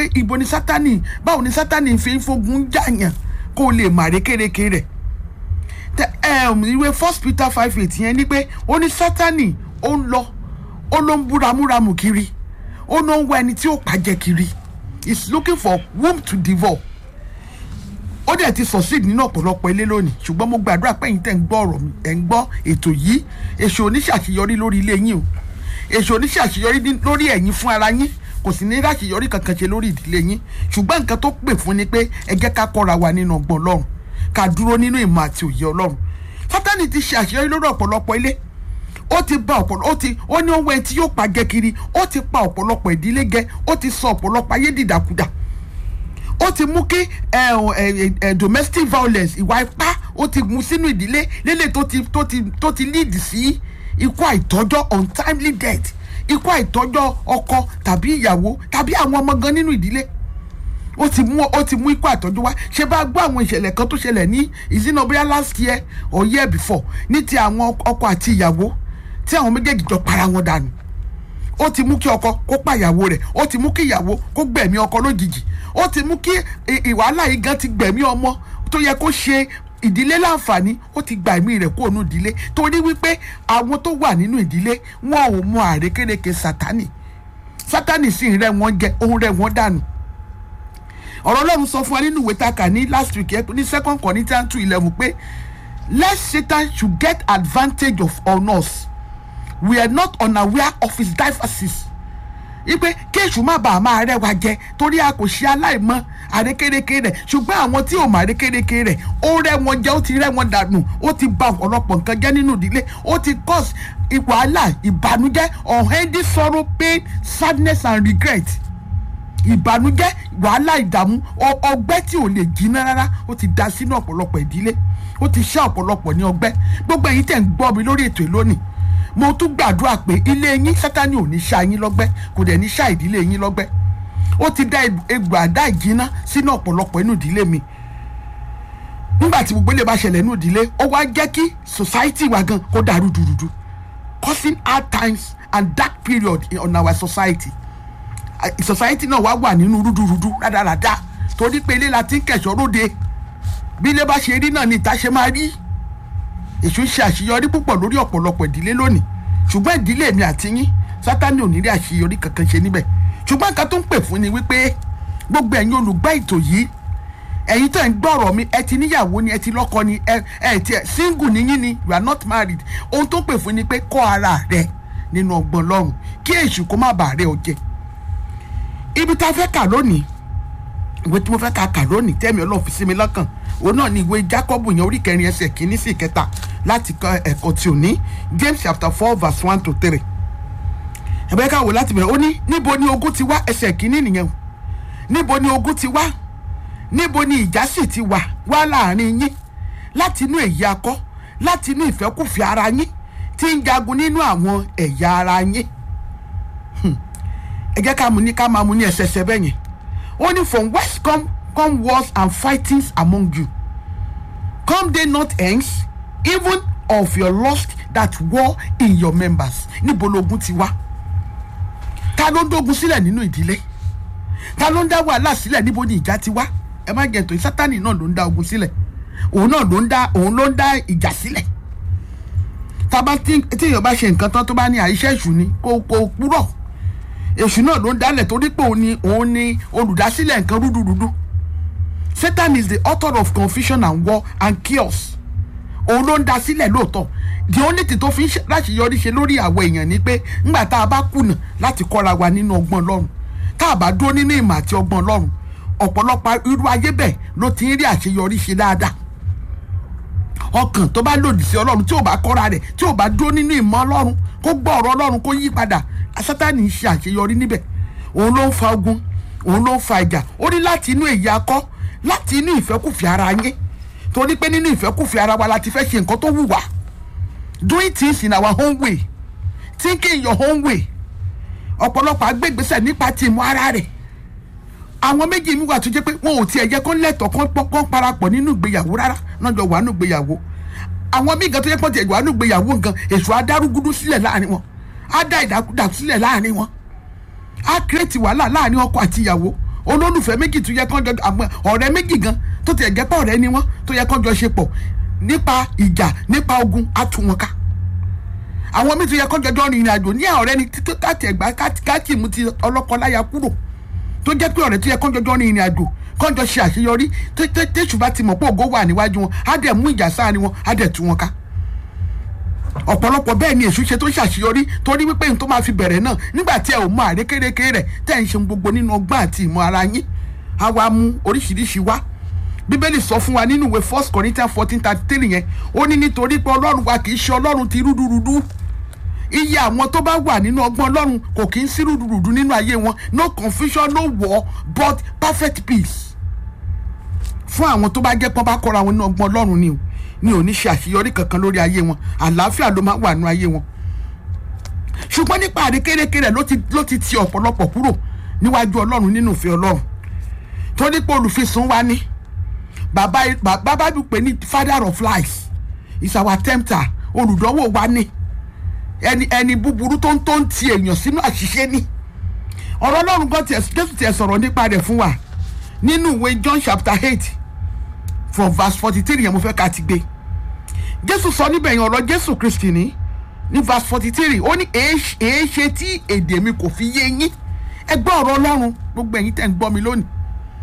ibo ni sátani báwo ni sátani fi ń fogun jàyàn kó o lè mà rékèrèké rẹ̀ ìwé first peter five eight yẹn ni pé ó ní sátani ó ń lọ ó ló ń búramúramù kiri ó ló ń wá ẹni tí ó pàjẹ́ kiri he is looking for whom to devour ó dẹ̀ ti succeed nínú ọ̀pọ̀lọpọ̀ ilé lónìí ṣùgbọ́n mo gbàdúrà pé ẹ̀yin tẹ̀ ń gbọ́ ọ̀rọ̀ mi ẹ̀ ń gbọ́ ètò yìí èso oníṣàṣeyọrí lórí ilé yín o èso oníṣàṣeyọrí lórí ẹ̀yin fún ara yín kò sì ní láṣeyọrí kankan ṣe lórí ìdílé yín ṣùgbọ́n nǹkan tó pè fún ni pé ẹ jẹ́ ká kọ́ra wa nínú ọgbọ́n ọlọ́run ká dúró nínú ìmọ̀ àti òye ọlọ́run sátani ti ṣe àṣeyọrí lórí ọ̀pọ̀lọpọ̀ ilé ó ti ba ọ̀pọ̀lọpọ̀ ó ti ó ní ohun ẹni tí yóò pa jẹ kiri ó ti pa ọ̀pọ̀lọpọ̀ ìdílé jẹ ó ti sọ ọ̀pọ̀lọpọ̀ ayé dìdàkudà ó ti mú kí domestic violence ìwà ipá ó ti mú sínú ìdílé lélẹ̀ tó ti tó ti tó ti lead sí ikú àìtọ́jọ́ untimely death ikú àìtọ́jọ́ ọkọ tàbí ìyàwó tàbí àwọn ọmọ gan nínú ìdílé ó ti mú ó ti mú ikú àtọ́jú wá ṣe bá gbọ́ àwọn ìṣẹ̀lẹ̀ kan tó ṣẹlẹ̀ ní ìzínàbíyá last year or year before ní ti àwọn ọkọ àti ìyàwó tí àwọn méjèèjì jọ para wọn dànù ó ti mú kí ọkọ kó pa ìyàwó rẹ̀ ó ti mú kí ìyàwó kó gbẹ̀mí ọkọ lójijì ó ti mú kí ìwàhálà yìí gan ti gbẹ̀mí ọmọ tó yẹ kó ṣe ìdílé láǹfààní ó ti gba ẹ̀mí rẹ̀ kúrò nínú ìdílé torí wípé àwọn tó wà nínú ìdílé wọn ò mọ àrékérekè sátánì sátánì sì ń rẹ́ wọn jẹ òun rẹ́ wọn dànù ọ̀rọ̀ ọlọ́run sọ fún wa nínú ìwé taka ní last week ní second Corinthians two eleven pé lest Satan should get advantage of on us we are not unaware of his devices ipe kí èṣù má bàa máa rẹ́ wa jẹ torí a kò ṣe aláìmọ̀ àrékérekè rẹ̀ ṣùgbọ́n àwọn tí ò mọ̀ àrékérekè rẹ̀ ó rẹ́ wọn jẹ ó ti rẹ́ wọn dànù ó ti bà ọ̀pọ̀lọpọ̀ nǹkan jẹ́ nínú ìdílé ó ti cause wàhálà ìbànújẹ́ unending sorrow pain sadness and regret ìbànújẹ́ wàhálà ìdààmú ọgbẹ́ tí ò lè jiná rárá ó ti da sínú ọ̀pọ̀lọpọ̀ ìdílé ó ti ṣá ọ̀pọ̀lọpọ̀ ní ọgbẹ́ gbogbo ẹ̀yin tẹ̀ ń gbọ́ mi lórí ètò ìlónìí mo tún gbàdúrà pé ilé yín sátani ò ní ṣá yín lọ́gbẹ́ kò dẹ̀ ní ṣá ìdílé yín lọ́gbẹ́ ó ti dá egbò àdá ìjiná sínú ọ̀pọ̀lọpọ̀ inú ìdílé mi nígbà tí gbogbo ilé bá ṣẹlẹ̀ inú ìdílé ó wá jẹ́ kí society wa gan kó dàrú dùrùdù causing hard times and dark period on our society society náà wá wà nínú rúdurùdu rádaràda torí pé ilé la ti ń kẹ̀sọ́ róde bí ilé bá ṣe rí náà ni ìta ṣe máa rí èṣù ṣe àṣeyọrí púpọ̀ lórí ọ̀pọ̀lọpọ̀ ìdílé lónìí ṣùgbọ́n ìdílé mi àti yín sátani ò ní rí àṣeyọrí kankan ṣe níbẹ̀ ṣùgbọ́n nǹkan tó ń pè fún ni wípé gbogbo ẹ̀yin olùgbọ́ ètò yìí ẹ̀yin tó ń gbọ́rọ̀ mi ẹ ti níyàwó ni ẹ ti lọ́kọ ni ẹ ẹ ti single níyín ni you are not married ohun tó ń pè fún ni pé kọ́ ara rẹ nínú ọgbọ́n lọ́rùn kí èṣù kó má bàa rẹ ọ jẹ ibi tá a fẹ́ kà lónìí ìwé tí mo fẹ́ kà kà lónìí tẹ́mi ọlọ́run fi sí mi lọ́kàn òun náà ni ìwé Jákọ́bù yẹn orí kẹrin ẹsẹ̀ kìíní sí ìkẹta láti kọ ẹ̀kọ́ tí ò ní James chapter four verse one to three ẹ̀bẹ́ ká wò láti bẹ̀rẹ̀ ó ní níbo ni ogun ti wá ẹsẹ̀ kìíní nìyẹn o níbo ni ogun ti wá níbo ni ìjà sì ti wà wá láàrin yín láti inú èyí akọ láti inú ìfẹ́kùfẹ́ ara yín tí ń jagun nínú àwọn ẹ̀yà ara yín ẹ jẹ́ ká mú ní ká máa mú ní ẹsẹsẹ bẹ́ẹ̀ yẹn ó ní from west come come wars and fightings among you come they not hence even of your lust that war in your members níbo lógun ti wá ta ló ń dógun sílẹ̀ nínú ìdílé ta ló ń dá wàhálà sílẹ̀ níbo ni ìjà ti wá ẹ má jẹ́ tó sátani náà ló ń dá ogun sílẹ̀ òun náà ló ń dá òun ló ń dá ìjà sílẹ̀ tábà tí èèyàn bá ṣe nǹkan tán tó bá ní àìṣẹ́ ìṣù ni kò kò púrọ̀ èṣù náà ló ń dálẹ̀ torí pé òun ni òun ni olùdásílẹ̀ nǹkan rúdurùdu Satan is the author of confusion and war and chaos òun ló ń dá sílẹ̀ lóòótọ́ the only thing tó fi ń láṣeyọrí ṣe lórí àwọn èèyàn ni pé ńgbà tá a bá kùnà láti kọ́ra wa nínú ọgbọ́n Ọlọ́run tá a bá dúró nínú ìmọ̀ àti ọgbọ́n Ọlọ́run ọ̀pọ̀lọpọ̀ irú ayé bẹ́ẹ̀ ló ti ń rí àṣeyọrí ṣe dáadáa ọkàn tó bá lòdì sí Ọlọ́run tí ò bá kọ́ra rẹ̀ tí ò bá dúró nínú ìmọ̀ Ọlọ́run kó gbọ́ ọ̀rọ̀ Ọlọ́run kó yí padà Sátánì ń ṣe àṣeyọrí níbẹ̀ òun ló ń fa ogun òun ló ń fa ìjà ó ní láti inú èyí akọ láti inú ìfẹ́kùfẹ́ ara yín torí pé nínú ìfẹ́kùfẹ́ ara wa la ti fẹ́ ṣe nǹkan tó wù wá doing things in our own way thinking your own way ọ̀pọ̀lọpọ̀ agbègbèsẹ̀ nípa ti ìmọ̀ ara rẹ̀ àwọn méjì mi wà tó jẹ́ pé wọn ò tiẹ̀ yẹ kó lẹ́tọ̀ọ́ kó parapọ̀ nínú ìgbéyàwó rárá náà jọ wà nínú ìgbéyàwó àwọn míì gan tó yẹ kó tiẹ̀ wà nínú ìgbéyàwó gan èso adárúgúdú sílẹ̀ láàrin wọn á dá ìdákúdà sílẹ̀ láàrin wọn á kírètì wàhálà láàrin ọkọ àti ìyàwó olólùfẹ́ méjì tó yẹ kán jọ àwọn ọ̀rẹ́ méjì gan tó ti ẹ̀jẹ̀ pọ̀ ọ̀rẹ́ ni wọ́n tó yẹ kán jọ ṣe pọ̀ nípa ìjà nípa ogun á tú wọn ká àwọn míì tó yẹ kán jọjọ́ rìnrìn àjò ní ọ̀rẹ́ ni títí káàtì ẹ̀gbá káàtì mú ti ọlọ́kọ láya kúrò tó jẹ́ pé ọ̀rẹ́ tó yẹ kán jọjọ́ rìnrìn àjò kán jọ ṣe àṣeyọrí tẹ́sù bá ti mọ̀ pé ògo wà níwájú wọn á dẹ̀ mú ìjà sáàrin wọn á dẹ̀ tú wọn ká ọ̀pọ̀lọpọ̀ bẹ́ẹ̀ ni èṣù ṣe tó ṣàṣeyọrí torí wípé n tó máa fi bẹ̀rẹ̀ náà nígbà tí ẹ ò mọ àrékérekè rẹ̀ tẹ́ ń ṣe gbogbo nínú ọgbọ́n àti ìmọ̀ ara yín á wá mú oríṣiríṣi wá bíbélì sọ fún wa nínú ìwé first corinthians fourteen thirty three yẹn ó ní nítorí pé ọlọ́run wa kì í ṣe ọlọ́run ti rúdurùdu iye àwọn tó bá wà nínú ọgbọ́n ọlọ́run kò kì í sí rúdurùdu nínú ayé wọn no confusion no war but perfect peace fún àwọn tó bá jẹ́ pọ́n bá kọ́ra wọn nínú ọgbọ́n ọlọ́run ni o ni ò ní ṣe àṣeyọrí kankan lórí ayé wọn àlàáfíà ló máa wà nínú ayé wọn ṣùgbọ́n nípa àrékérekè rẹ̀ ló ti ló ti ti ọ̀pọ̀lọpọ̀ kúrò níwájú ọlọ́run nínú ìfẹ́ ọlọ́run torí pé olùfisùn wa ní bàbá bàbá bí pé ní father of lies is our tempter olùdánwò wa ní ẹni ẹni búburú tó ń tó ń ti èèyàn sínú àṣìṣe ní ọ̀rọ̀ ọlọ́run gan tiẹ̀ jésù tiẹ̀ sọ̀rọ̀ nípa rẹ̀ fún wa nínú ìwé john chapter eight from verse forty three yẹn mo fẹ́ ká ti gbé jésù sọ níbẹ̀ yẹn ọ̀rọ̀ jésù kristi ní ní verse forty three ó ní èé ṣe tí èdè mi kò fi yé yín ẹ gbọ́ ọ̀rọ̀ ọlọ́run gbogbo ẹ̀yin tẹ̀ ń gbọ́ mi lónìí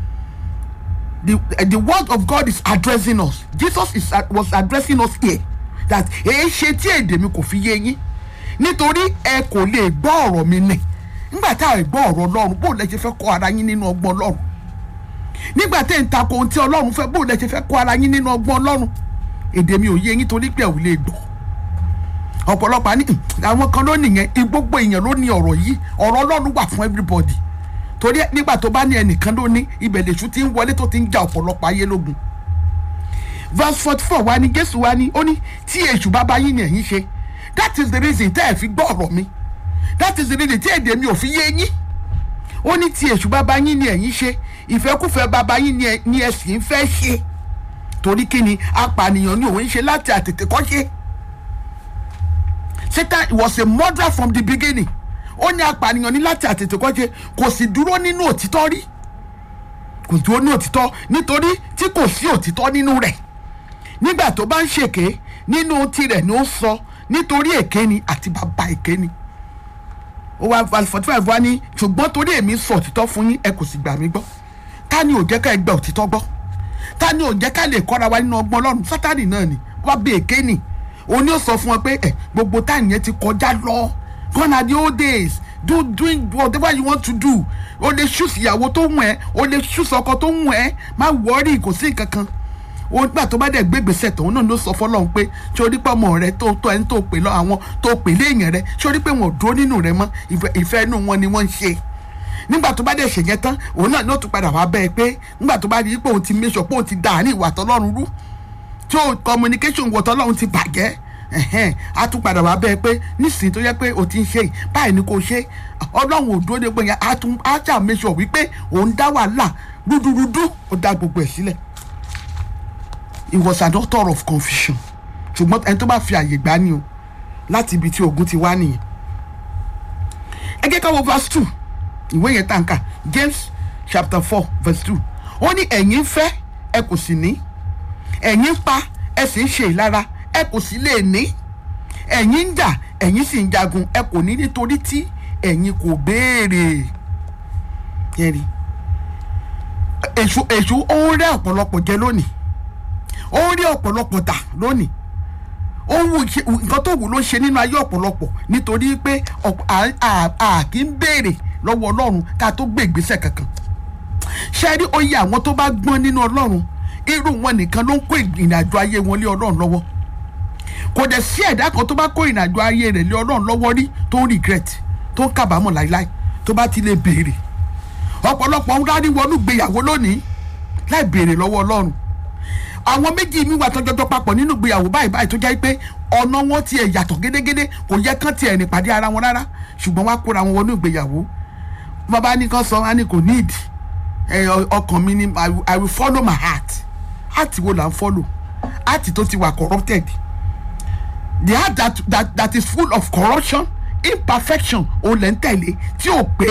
the the word of God is addressing us Jesus is was addressing us here that èé ṣe tí èdè mi kò fi yé yín nítorí ẹ kò lè gbọ́ ọ̀rọ̀ mi nì nígbà tá a gbọ́ ọ̀rọ̀ ọlọ́run bó lẹ ṣe fẹ́ kọ́ ara yín nínú ọgbọ́n ọlọ́run nígbà tẹ́ ń takò ohun tí ọlọ́run fẹ́ bó lẹ ṣe fẹ́ kọ́ ara yín nínú ọgbọ́n ọlọ́run èdè mi ò yé yín torí pé ẹ ò lè gbọ́ ọ̀pọ̀lọpọ̀ àní àwọn kan ló nìyẹn gbogbo èèyàn ló ní ọ̀rọ̀ yìí ọ̀rọ̀ ọlọ́run wà fún everybody torí nígbà tó bá ní ẹnìkan ló ní ibẹ̀ lèṣu ti ń wọlé tó ti ń ja ọ̀pọ̀lọpọ̀ ayé lógun verse forty four wa ni jésù wa ni ó ní tí èṣù bá bá yín ni ẹ̀yin ṣe that is the reason tẹ́ ẹ̀ fi gbọ́ ọ̀rọ̀ mi that is the reason tí èdè mi ò fi yé yín ó ní tí èṣù bá bá yín ni ẹ̀yin ṣe ìfẹ́kùfẹ́ bàbá yín ni ẹ sì ń fẹ́ ṣe torí kí ni apànìyàn ni òun ń ṣe láti àtètè kọ́ ṣe Satan was a murderer from the beginning ó ní apànìyàn ní láti àtètè kọ́ ṣe kò sì dúró nínú òtítọ́ rí kò dúró ní òtítọ́ nítorí tí kò sí òtítọ́ nínú rẹ̀ nígbà tó bá ń ṣèké nínú tirẹ̀ ni ó sọ nítorí èké ni àti bàbá èké ni ó wá forty five wá ní ṣùgbọ́n torí èmi sọ òtítọ́ fún yín ẹ kò sì gbà mí gbọ́ ta ni ò jẹ́ ká ẹ gba òtítọ́ gbọ́ ta ni ò jẹ́ ká lè kọ́ra wa nínú ọgbọ́n ọlọ́run sátani náà ni wá bí èké ni òun ni ó sọ fún wọn pé ẹ gbogbo táyì yẹn ti kọjá lọ gone are the old days do doing whatever you want to do o lè ṣùs ìyàwó tó wù ẹ́ o lè ṣùs ọkọ tó wù ẹ́ má wọ́ọ̀rì kò sí nǹkan kan o gbà tó bá dẹ̀ gbé gbèsè tòun náà ló sọ fọlọ́run pé ṣé orí pé ọmọ rẹ tó tó ẹni tó pè lọ àwọn tó pè léèyàn rẹ ṣé orí pé wọn ò dúró nínú rẹ mọ́ ìfẹ́ inú wọn ni wọ́n ń ṣe nígbà tó bá dẹ̀ ṣèyẹn tán òun náà ló tún padà wá bẹ́ẹ̀ pé nígbà tó bá rí pé òun ti méṣọ pé òun ti dà ní ìwà tọlọ́run rú tí o communication wọ̀ tọlọ́run ti bàjẹ́ ẹ̀hẹ́n a tún padà wá bẹ́ẹ̀ pé nísìnyí tó yẹ pé o ti ń ṣe báyìí ni kò ṣe ọlọ́run ò dúró de pé yẹn a tún a ṣà méṣọ wípé òun dá wàhálà rúdurùdu ó dá gbogbo ẹ̀ sílẹ̀ it was an author of confusion ṣùgbọ́n ẹni tó bá fi àyè gbá ni o láti ibi tí ogun ti wá nìyẹn ẹ jẹ́ ká wo verse two ìwé yẹn tàǹkà James chapter four verse two ó ní ẹ̀yin fẹ́ ẹ kò sì ní ẹ̀yin pa ẹ sì ń ṣe ìlara ẹ kò sì lè ní ẹ̀yin ń jà ẹ̀yin sì ń jagun ẹ kò ní nítorí tí ẹ̀yin kò béèrè yẹri èṣù èṣù ó ń rẹ́ ọ̀pọ̀lọpọ̀ jẹ lónìí ó ń rí ọ̀pọ̀lọpọ̀ tà lónìí ó ń wù nǹkan tó wù ló ṣe nínú ayé ọ̀pọ̀lọpọ̀ nítorí pé a kì í béèrè lọ́wọ́ ọlọ́run ká tó gbé ìgbésẹ̀ kankan ṣe rí oyè àwọn tó bá gbọ́n nínú ọlọ́run irú wọn nìkan ló ń kó ìrìnàjò ayé wọn lé ọlọ́run lọ́wọ́ kò dẹ̀ sí ẹ̀dá kan tó bá kó ìrìnàjò ayé rẹ̀ lé ọlọ́run lọ́wọ́ rí tó ń regret tó ń kábàámọ̀ láíláí tó bá ti lè béèrè ọ̀pọ̀lọpọ̀ ń rárí wọnú gbéyàwó lónìí láì béèrè lọ́wọ́ ọlọ́run àwọn méjì mi wà tọjọjọ papọ̀ nínú ìgbéyàwó báyìí báyìí tó jẹ́ pé ọ̀nà wọn tiẹ̀ yàtọ̀ gédégédé kò yẹ kán tiẹ̀ rìn pàdé ara wọn rárá ṣùgbọ́n wá kóra wọn wọnú ìgbéyàwó bàbá ní kan sọ wọn ní kò need ọkàn mi ni i will follow my heart heart wo là ń follow heart tó ti wà corrupted the heart that that that is full of corruption imperfection ò lẹ́ ń tẹ̀lé tí ò pé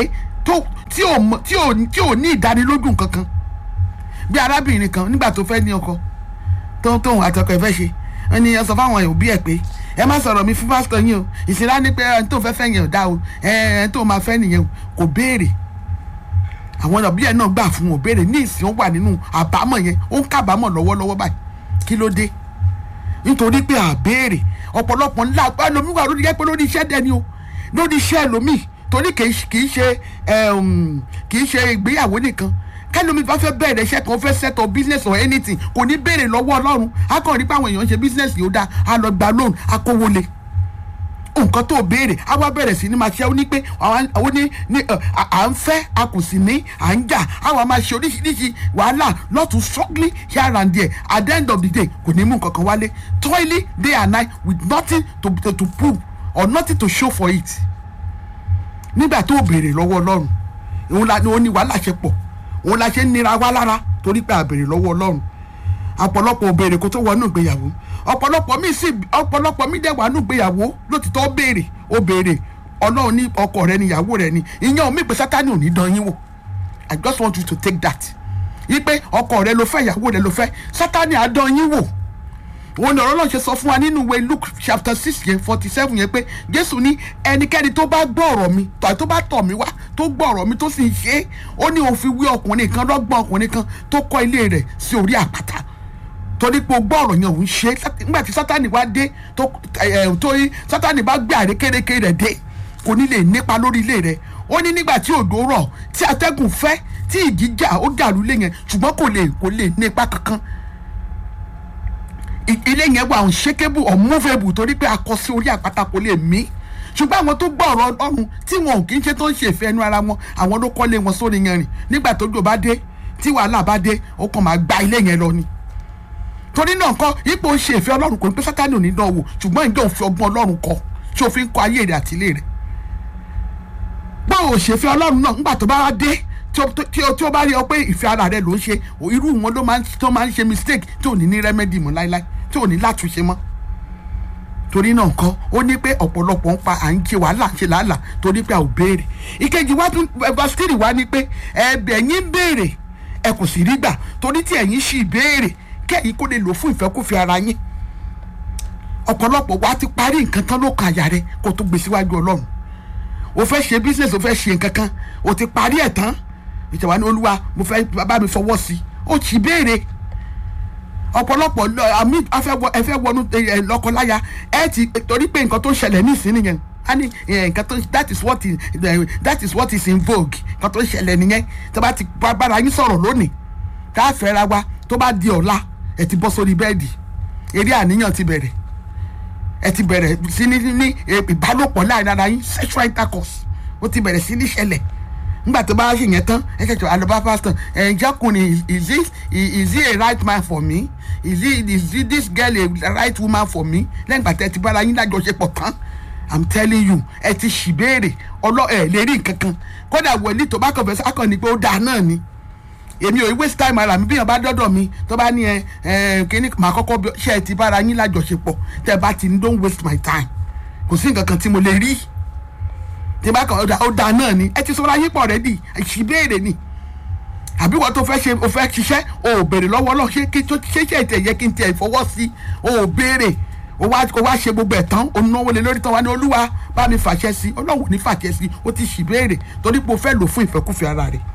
tó tí ò mọ- tí ò tí ò ní ìdánilójú kankan bí arábìnrin kan nígbà tó fẹ́ ní ọkọ tó tóun àtọkọ ẹ̀ fẹ́ ṣe wọ́n ní ẹ sọ fáwọn òbí ẹ̀ pé ẹ má sọ̀rọ̀ mi fún pásítọ̀ yín o ìṣẹ̀lá ní pé ẹni tó fẹ́ fẹ́ yẹn ò dá o ẹ ẹni tó máa fẹ́ nìyẹn o kò béèrè àwọn òbí ẹ̀ náà gbà fún wọn béèrè ní ìsìn ó wà nínú àbámọ̀ yẹn ó ń kábàámọ̀ lọ́wọ́lọ́wọ́ báyìí kí ló dé nítorí pé àbéèrè ọ̀pọ̀lọpọ̀ ńlá ẹlòmíì wà lórí ẹgbẹ́ lórí iṣẹ́ dẹni o lórí iṣẹ́ ẹlòmíì torí kì í ṣe- kì í ṣe ẹm, kì í ṣe ìgbéyàwó nìkan kẹlòmíì bá fẹ́ bẹ̀rẹ̀ iṣẹ́ kan ó fẹ́ set up business or anything kò ní béèrè lọ́wọ́ ọlọ́run á kàn rí pé àwọn èèyàn ń ṣe business yìí ó dáa á lọ gba loan á kówó le nǹkan tó béèrè á wá bẹ̀rẹ̀ sí ní máa ṣe ó ní pé àwọn àwọn ní ní ẹ, à à ń fẹ́ a kò sì ní à ń jà àwọn máa ṣe oríṣiríṣi wàhálà lọ́tún struggling here and there at the end of the day kò ní mú nǹkan kan wálé toiling day and night with nothing to, to, to prove or nothing to show for it nígbà tó béèrè lọ́wọ́ ọlọ́run òun la òun ni wàhálà ṣe pọ̀ òun la ṣe ń nira wá lára torí pé a béèrè lọ́wọ́ ọlọ́run ọ̀pọ̀lọpọ̀ ò béèrè kó tó wọnú ìgbéyàwó ọ̀pọ̀lọpọ̀ mi sì ọ̀pọ̀lọpọ̀ mi dẹ̀ wà nù ìgbéyàwó lótìtọ́ ó béèrè ó béèrè ọlọ́run ní ọkọ rẹ ni ìyàwó rẹ ni ìyẹn ò mí pé sátani ò ní dán yín wò i just want you to take that yí pé ọkọ rẹ ló fẹ́ ìyàwó rẹ ló fẹ́ sátani á dán yín wò òun ni ọ̀rọ̀ náà ṣe sọ fún wa nínú ìwé luke chapter six yẹn forty seven yẹn pé jésù ní ẹnikẹ́ni tó bá gbọ́ ọ̀rọ̀ mi tàbí tó bá tọ̀ mí wá tó gbọ́ ọ̀rọ̀ mi tó sì ń ṣe é ó ní òun fi wí ọkùnrin kan lọ́gbọ́n ọkùnrin kan tó kọ́ ilé rẹ̀ sí orí àpáta torí pé o gbọ́ ọ̀rọ̀ yẹn òun ṣe é Sát- nígbà tí sátani wá dé tó ẹ̀ tó yí sátani bá gbé àrékérekè rẹ̀ dé kò ní lè nípa lórí ilé rẹ̀ ó ní nígbà tí òjò rọ̀ tí atẹ́gùn fẹ́ tí ìjì jà ó dàrú lé yẹn ṣùgbọ́n kò lè kò lè nípa kankan I- ilé yẹn wà unshakable unmovable torí pé a kọ sí orí àpáta kò lè mí ṣùgbọ́n àwọn tó gbọ́ ọ̀rọ̀ ọlọ́run tí wọn ò kì í ṣe tó ń ṣe ìfẹ́ ẹnu ara wọn àwọn ló kọ́lé wọn sórí yẹn rìn nígbà tó jò bá dé tí wàhálà bá dé ó kàn máa gba ilé yẹn lọ ni torí náà kọ́ ipò ń ṣe ìfẹ́ ọlọ́run kò ní pé sátani ò ní dán wò ṣùgbọ́n ìjọ òfin ọgbọ́n ọlọ́run kọ tí o fi ń kọ ayé rẹ̀ àti ilé rẹ̀ báwo ṣe fẹ́ ọlọ́run náà nígbà tó bá wá dé tí o- tí o tí o bá rí ọ pé ìfẹ́ ara rẹ ló ń ṣe o- irú wọn ló máa ń tó máa ń ṣe mistake tí ò ní ní remedy mọ́ láíláí tí ò ní látúnṣe mọ́ torí náà kọ́ ó ní pé ọ̀pọ̀lọpọ̀ ń pa à ń ṣe wàhálà ṣe làálàá torí pé a ò béèrè ìkejì wá tún verse three wá ní pé ẹ̀bẹ̀ yín béèrè ẹ kò sì rí gbà torí tí ẹ̀yin sì béèrè kẹ́yìn kó lè lò fún ìfẹ́kúfẹ́ ara yín ọ̀pọ̀lọpọ̀ wa ti parí nǹkan tán ló kan àyà rẹ kó tó gbé síwájú ọlọ́run o fẹ́ ṣe business o fẹ́ ṣe nǹkan kan o ti parí ẹ̀ tán ìjọba ní olúwa mo fẹ́ bá mi fọwọ́ sí i o ti béèrè ọ̀pọ̀lọpọ̀ lọ- àmì afẹ́wọ ẹfẹ́ wọnú ẹ, lọ́kọláya ẹ ti torí pé nǹkan tó ń ṣẹlẹ̀ nísìnyí nìyẹn a ní ẹ, nǹkan tó that is what is eh, that is what is in vogue nǹkan tó ń ṣẹlẹ̀ nìyẹn tó bá ti bá- bára yín sọ̀rọ̀ lónìí tá a fẹ́ra wa tó bá di ọ̀la ẹ ti bọ́ sórí bẹ́ẹ̀dì eré àníyàn ti bẹ̀rẹ̀ ẹ ti bẹ̀rẹ̀ sí ní ní eh, ìbálòpọ̀ láàrin ara yín sexual intercourse ó ti bẹ̀rẹ̀ sí ní ṣẹlẹ̀ nígbà tó bá ṣe yẹn tán ẹ ṣẹ̀ṣẹ̀ alọ́ba pastor ẹ̀ jọ́kùnrin is this is he a right man for me is he is he this girl a right woman for me lẹ́yìn ìgbà tẹ́ ti bára yín lájọṣepọ̀ tán i'm telling you ẹ ti ṣì béèrè ọlọ́ ẹ̀ lè rí nǹkan kan kódà wọlé tó bá kàn fẹ́ sákàn ní pé ó dáa náà ni èmi ò waste time ara mi bí yàn bá dọ́dọ̀ mi tó bá ní ẹ ẹ kíní màá kọ́kọ́ bí ṣe ẹ ti bára yín lájọṣepọ̀ tẹ́ bá ti ní don't waste my time kò sí nǹkan kan tí mo lè rí tí bá kàn ó da ó da náà ni ẹ ti sọra yín pọ̀ rẹ́dì ìṣìbéèrè ni àbí wọ́n tó fẹ́ ṣe o fẹ́ ṣiṣẹ́ o ò béèrè lọ́wọ́ ọlọ́run ṣé kí tó ṣe ṣe ìtẹ̀ yẹ kí n tiẹ̀ fọwọ́ sí o ò béèrè o wá o wá ṣe gbogbo ẹ̀ tán o náwó lé lórí tán wá ní olúwa bá mi fàṣẹ sí ọlọ́run ò ní fàṣẹ sí o ti ṣìbéèrè torí pé o fẹ́ lò fún ìfẹ́kúfẹ́ ara rẹ̀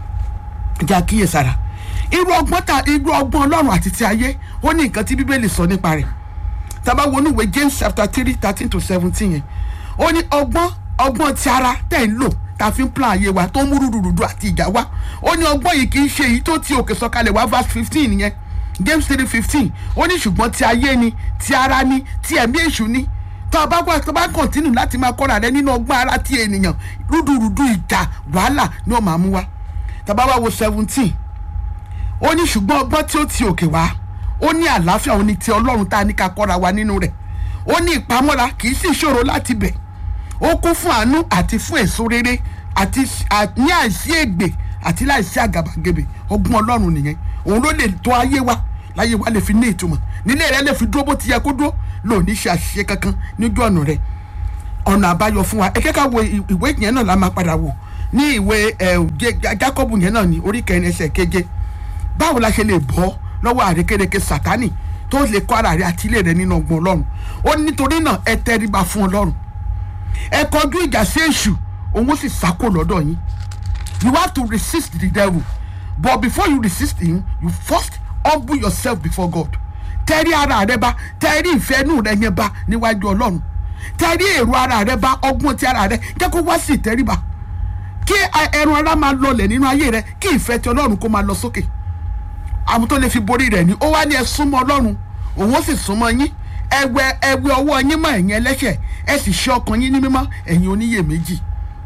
jẹ́ àkíyèsára irú ọgbọ́n ta irú ọgbọ́n ọlọ́run àti ti ayé ó ní nǹkan tí bíbélì sọ nípa rẹ̀ tábà wọnú ìwé james chapter three thirteen to seventeen yẹn ó ní ọgbọ́n ọgbọ́n ti ara tẹ̀ ń lò tá a fi ń plan ayé wa tó ń mú rúdurùdu àti ìjà wá ó ní ọgbọ́n yìí kì í ṣe èyí tó ti òkè sọ̀kalẹ̀ wá verse fifteen yẹn james three fifteen ó ní ṣùgbọ́n ti ayé ni ti ara ni ti ẹ̀mí èṣù ni tó o bá wá tó o bá kọ̀ntínù láti máa kọ́ra rẹ nínú ọgbọ́n ara ti ènìyàn rúdurùdu ìjà wàhálà ni ó máa mú wá tàbá wá wo seventeen ó ní ṣùgbọ́n ọgbọ́n tí ó ti òkè wá ó ní àlàáfíà ó ní ti ọlọ́run tá a ní ká kọ́ra wa nínú rẹ̀ ó ní ìpamọ́ra kì í sì ṣòro láti bẹ̀ ó kún fún àánú àti fún èso rere àti à- ní àìsí ègbè àti láìsí àgàbàgebè ọgbọ́n ọlọ́run nìyẹn òun ló lè tó ayé wa láyé wa lè fi ní ìtumọ̀ nílé rẹ lè fi dúró bó ti yẹ kó dúró lò ní ṣe àṣìṣe kankan níjú ọ̀nà rẹ ọ̀nà àbáyọ fún wa ẹ kẹ́ka wo ì- ìwé yẹn náà la máa padà wò ní ìwé ẹ, Jé- Jákọ́bù yẹn náà ní orí kẹrin ẹsẹ̀ keje báwo la ṣe lè bọ́ lọ́wọ́ àrékérekè sátánì tó lè kọ́ ara rẹ àti ilé rẹ nínú ọgbọ́n ọlọ́run ó ní nítorí náà ẹ tẹríba fún ọlọ́run ẹ kọjú ìjà sí èṣù òun ó sì sákò lọ́dọ̀ yín you have to resist the devil but before you resist him you first humble yourself before God tẹrí ara rẹ bá tẹrí ìfẹ́ inú rẹ yẹn bá níwájú ọlọ́run tẹrí èrò ara rẹ bá ọgbọ́n ti ara rẹ jẹ́ kó wá sí ìtẹríba kí ẹran ara máa lọlẹ̀ nínú ayé rẹ kí ìfẹ́ ti ọlọ́run kó máa lọ sókè àwọn tó lè fi borí rẹ̀ ni ó wá ní ẹ súnmọ́ ọlọ́run òun ó sì súnmọ́ yín ẹwẹ ẹwẹ ọwọ́ yín mọ́ ẹ̀yin ẹlẹ́ṣẹ̀ ẹ sì ṣe ọkàn yín ní mímọ́ ẹ̀yin oníyèméjì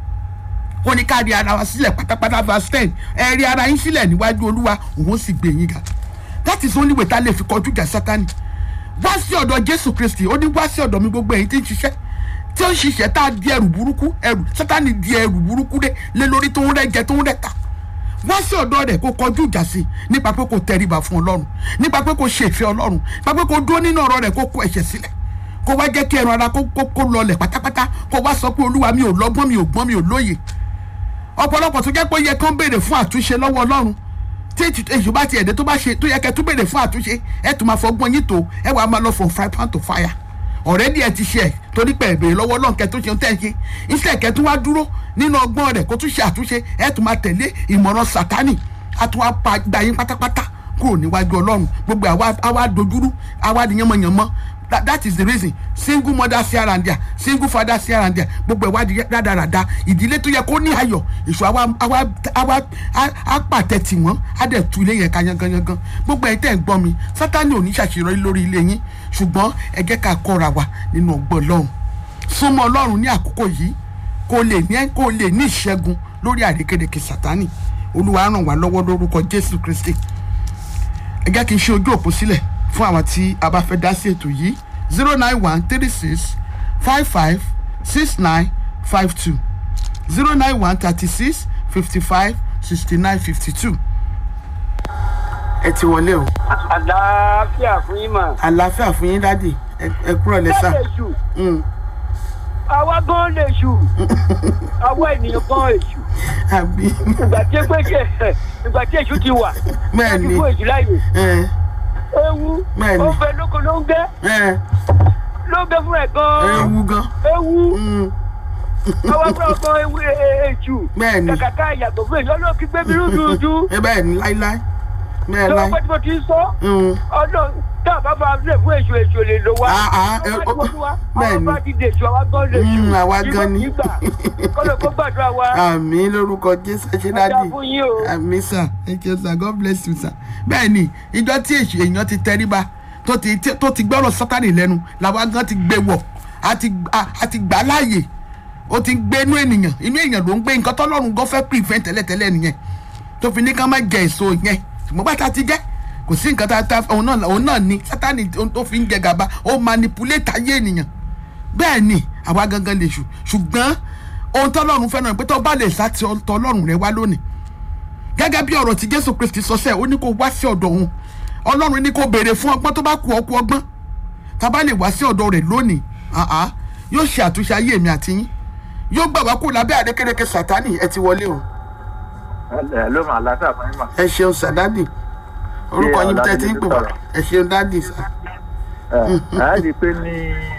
ó ní ká rí ara wa sílẹ̀ pátápátá verse ten ẹ rí ara yín sílẹ̀ níwájú olúwa òun ó sì gbé yín ga that is only way tá a lè fi kọjú ìjà sátani wá sí ọ̀dọ̀ jésù kristi ó ní wá sí ọ̀dọ̀ mi gbogbo ẹ̀yin tí ń ṣiṣẹ́ tí ó ń ṣiṣẹ́ tá a di ẹrù burúkú ẹrù sátani di ẹrù burúkú dé lé lórí tó ń rẹ́ jẹ tó ń rẹ́ ta wá sí ọ̀dọ̀ rẹ̀ kó kọjú ìjà sí nípa pé kó tẹríba fún ọlọ́run nípa pé kó ṣe ìfẹ́ ọlọ́run nípa pé kó dúró nínú ọ̀rọ̀ rẹ̀ kó kó ẹ̀ṣẹ̀ sílẹ̀ kó wá jẹ́ kí ẹran ara kó kó kó lọlẹ̀ pátápátá kó wá sọ pé olúwa mi ò lọ́gbọ́n mi ò gbọ́n mi ò lóye ọ̀pọ̀lọpọ̀ tó jẹ́ pé ó yẹ kán béèrè fún àtúnṣe lọ́wọ́ ọlọ́run tí ètò èṣù bá ti ẹ̀dẹ́ tó bá ṣe tó yẹ kẹ́ tún béèrè fún àtúnṣe ẹ̀ tún máa fọgbọ́n yín tó ẹ̀ wàá máa lọ from fry pan to fire ọ̀rẹ́dì ẹ̀ ti ṣe ẹ̀ torí pé ẹ̀bẹ̀rẹ̀ lọ́wọ́ ọlọ́run kẹ́ tó ṣe ń tẹ̀ ṣe iṣẹ́ kẹ́ tún wá dúró nínú ọgbọ́n rẹ̀ kó tún ṣe àtúnṣe ẹ̀ tún máa tẹ̀lé ìmọ̀ràn sátánì á tún wá pa gba yín pátápátá kúrò níwájú ọlọ́run gbogbo àwa àwa dojúrú àwa di yánmọ̀yánmọ́ that, that is the reason single mother sí ara ǹdíà single father sí ara ǹdíà gbogbo ẹ̀ wá di rádaràda ìdílé tó yẹ kó ní ayọ̀ èso àwa àwa àwa á- á pàtẹ tì wọ́n á dẹ̀ tu ilé yẹn ká yanganyangan gbogbo ẹ̀ tẹ̀ ń gbọ́ mi sátani ò ní ṣàṣeyọrí lórí ilé yín ṣùgbọ́n ẹ jẹ́ ká kọ́ra wa nínú ọgbọ́n ọlọ́run súnmọ́ ọlọ́run ní àkókò yìí kó lè ní kó lè ní ìṣẹ́gun lórí àrékérekè sátani olúwa ràn wá lọ́wọ́ lórúkọ jésù kristi ẹ jẹ́ kí n ṣe ojú òpó sílẹ̀ fún àwọn tí a bá fẹ́ dá sí ètò yìí zero nine one three six five five six nine five two zero nine one thirty six fifty five sixty nine fifty two. ẹ ti wọlé o àlàáfíà fún yín mà. àlàáfíà fún yín dádì ẹ ẹ kúrò lẹ́sà. lè ṣù àwa gan lè ṣù àwa ènìyàn gan èṣù àbí ìgbà tí pé ṣe ìgbà tí èṣù ti wà Bẹ́ẹ̀ láti ni. fún èṣù láàyè ẹ ewu Bẹ́ẹ̀ ni. ó fẹ́ lóko ló ń gbé ẹ ló ń gbé fún ẹ ẹ gan wú gan. ewu Mm, àwa fúnra gan ewu e- e- èṣù Bẹ́ẹ̀ ni. kàkà ká yàtọ̀ fún èṣù ọlọ́ọ̀kí gbé mi rúdurùdu ẹ bẹ́ẹ̀ ni láíláí bẹ́ẹ̀ lọ́wọ́ láí. pé tí mo ti ń sọ Mm, ọdún tá a bá bá lè fún èṣù èṣù lè lò wá. Ah, ah, ẹ- Ọba tí mo fún wa, bẹ́ẹ̀ àwọn ni. bá ti dè èṣù àwa gan lè ṣù. Mm, àwa gan ni. kọ́lọ̀ kó gbàdúrà wa. àmì lórúkọ jésù ẹ ṣe Ọjà dádì. fún yín o. àmì sà thank you sir god bless you sir. bẹ́ẹ̀ ni ìjọ tí èṣù èèyàn ti tẹríba tó ti tí- tó ti gbọ́rọ̀ sátánì lẹ́nu làwa gan ti gbé wọ̀ a ti a- a ti gbà á láàyè ó ti gbé inú ènìyàn inú èèyàn ló ń gbé nǹkan tọ́lọ́run gan fẹ́ prevent tẹ́lẹ̀tẹ́lẹ̀ nìyẹn tó fi ní ká má jẹ èso yẹn ṣùgbọ́n bá ta ti jẹ́ kò sí nǹkan tá a ta òun náà òun náà ni sátánì ohun tó fi ń jẹ gàba ó manipulate ayé ènìyàn bẹ́ẹ̀ ni àwa gangan lè ṣù ṣùgbọ́n ohun tọ́lọ́run fẹ́ràn pé tó bá lè sá ti tọ́lọ́run rẹ wá lónìí gẹ́gẹ́ bí ọ̀rọ̀ tí jésù kristi sọ sẹ́ẹ̀ ó ní kó wá sí ọ̀dọ̀ òun ọlọ́run ní kó béèrè fún ọgbọ́n tó bá kú ọkú ọgbọ́n tá a bá lè wá sí ọ̀dọ̀ rẹ̀ lónìí àá yóò ṣe àtúnṣe ayé mi àti yín yóò gbà wá kó lábẹ́ àdékéréké sátánì ẹ ti wọlé o ẹ ló mà látà fún yín mà. ẹ ṣeun sàdádì orúkọ yín tẹ́ ti ń pè wá ẹ ṣeun dádì sà ẹ ẹ rí i pé ní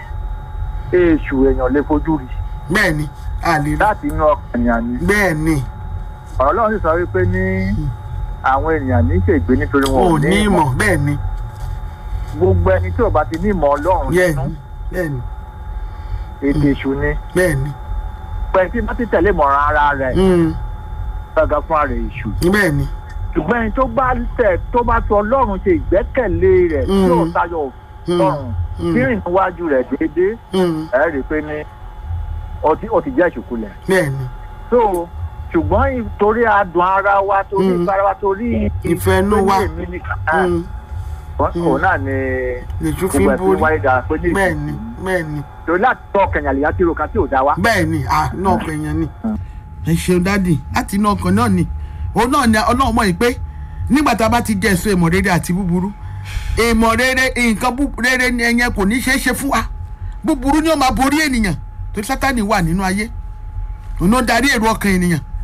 èṣù èèyàn lè fojú rí bẹ́ẹ̀ ni a lè rí láti inú ọkàn èèyàn ni bẹ́ẹ̀ ni ọ̀rọ̀ ọlọ́run sì sọ wípé ní àwọn ènìyàn ní ṣègbè nítorí wọn wọn ò ní ìmọ̀ bẹ́ẹ̀ ni gbogbo ẹni tí ò bá ti ní ìmọ̀ ọlọ́run bẹ́ẹ̀ nínú ni bẹ́ẹ̀ ni ètò èṣù ni bẹ́ẹ̀ ni pẹ̀lú tí bá ti tẹ̀lé ìmọ̀ràn ara rẹ̀ Mm, gbàgbà fún ara èṣù bẹ́ẹ̀ ni ṣùgbọ́n ẹni tó bá tẹ̀ tó bá fi ọlọ́run ṣe ìgbẹ́kẹ̀lé rẹ̀ tí ò Mm. tayọ Mm. ọlọ́run Mm. tí rìn níwájú rẹ̀ déédéé Mm, ẹ rí i pé ní ó ti ó ti jẹ́ ìṣùkulẹ̀ bẹ́ẹ̀ ni so ṣùgbọ́n torí adùn ara wa torí Mm. ìfara wa torí Ìfẹ́ inú pé ní wa. èmi nìkan náà, Mm, òun náà ni lèṣu fi gbogbo ń ẹ̀ fi borí wáyé dára pé ní bẹ́ẹ̀ ni bẹ́ẹ̀ ni torí láti tọ́ kẹ̀yìn àlèyá tí rokan tí ò dá wa. bẹ́ẹ̀ ni à náà ọkàn èèyàn ni ẹ ṣeun dádì láti inú ọkàn náà ni òun náà ni ọlọ́run mọ̀ yìí pé nígbà tá a bá ti jẹ èso ìmọ̀ rere àti búburú ìmọ̀ rere nǹkan bú- rere ni ẹ̀yẹn kò ní ṣeé ṣe fún wa búburú ni ó máa borí ènìyàn tó sátani wà nínú ayé òun ló darí èrò ọkàn ènìyàn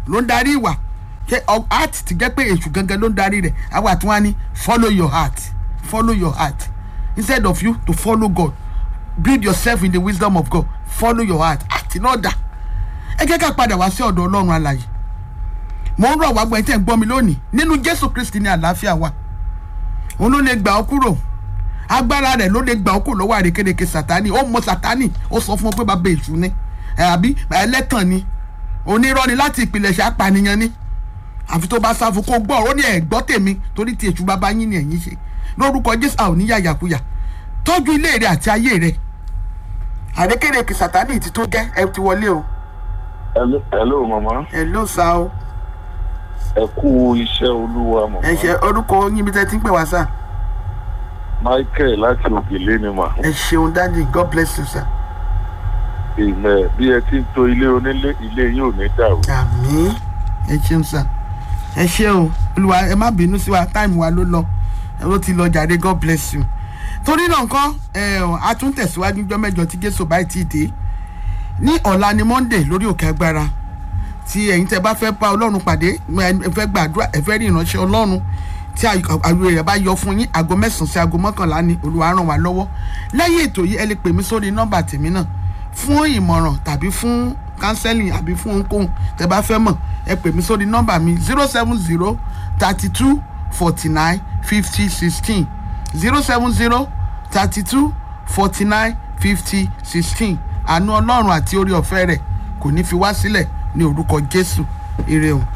ló ń darí ìwà ṣé ọ- heart ti jẹ́ pé èṣù gangan ló ń darí rẹ̀ àwa tí wọ́n á ní follow your heart follow your heart instead of you to follow God build yourself in the wisdom of God follow your heart heart náà dà ẹ jẹ́ ká padà wá sí ọ̀dọ̀ ọlọ́run alàyè mo ń rọ̀ wá gbọ́n ẹ̀ tẹ́ ń gbọ́ mi lónìí nínú jésù kristi ní àlàáfíà wa òun ló lè gbà ọ́ kúrò agbára rẹ̀ ló lè gbà ọ́ kúrò lọ́wọ́ àrékérekè sátani ó mọ sátani ó sọ fún ọ pé bàbá èṣù ni ẹ àbí ẹlẹ́tàn ni onírọ́ ni láti ìpìlẹ̀ṣẹ̀ apànìyàn ni àfi tó bá sáfù kó gbọ́ ó ní ẹ̀ gbọ́ tèmi torí ti èṣù bàbá yín ni ẹ̀yin ṣe lórúkọ jésù àwọn oníyàyàkuyà tọ́jú ilé rẹ̀ àti ayé rẹ̀ àrékérekè sátani ti tó gẹ́ ẹ ti wọlé o hello hello mama ẹ ló sa o ẹ kú iṣẹ́ olúwa mama ẹ ṣe orúkọ yín bí tẹ́ ti ń pè wá sá michael láti òkèlè ni mà ẹ ṣeun dáàdi god bless you sir. ìmẹ̀ bí ẹ ti ń to ilé onílé ilé yín ò ní dàrú àmì ẹ ṣeun sà ẹ ṣe o olùwà ẹ má bínú sí wa táìmù wa ló lọ ẹ ló ti lọ jàre god bless you torí náà nǹkan ẹ ọ, a tún tẹ̀síwájú jọ́ mẹ́jọ tí jésù báyìí ti dé ní ọ̀la ni monday lórí òkè agbára tí ẹ̀yin tẹ́ bá fẹ́ bá ọlọ́run pàdé ẹ fẹ́ gbàdúrà ẹ fẹ́ rí ìránṣẹ́ ọlọ́run tí àyè rẹ̀ bá yọ fún yín aago mẹ́sàn-án sí aago mọ́kànlá ni olùwà ràn wá lọ́wọ́ lẹ́yìn ètò yìí ẹ lè pè mí sórí nọ́mbà tèmi náà fún ìmọ̀ràn tàbí fún counseling àbí fún ohunkóhun tẹ́ bá fẹ́ mọ̀ ẹ pè mí sórí nọ́mbà mi zero seven zero thirty two forty nine fifty sixteen zero seven zero thirty two forty nine fifty sixteen àánú ọlọ́run àti orí ọ̀fẹ́ rẹ̀ kò ní fi wá sílẹ̀ ní orúkọ jésù ire o.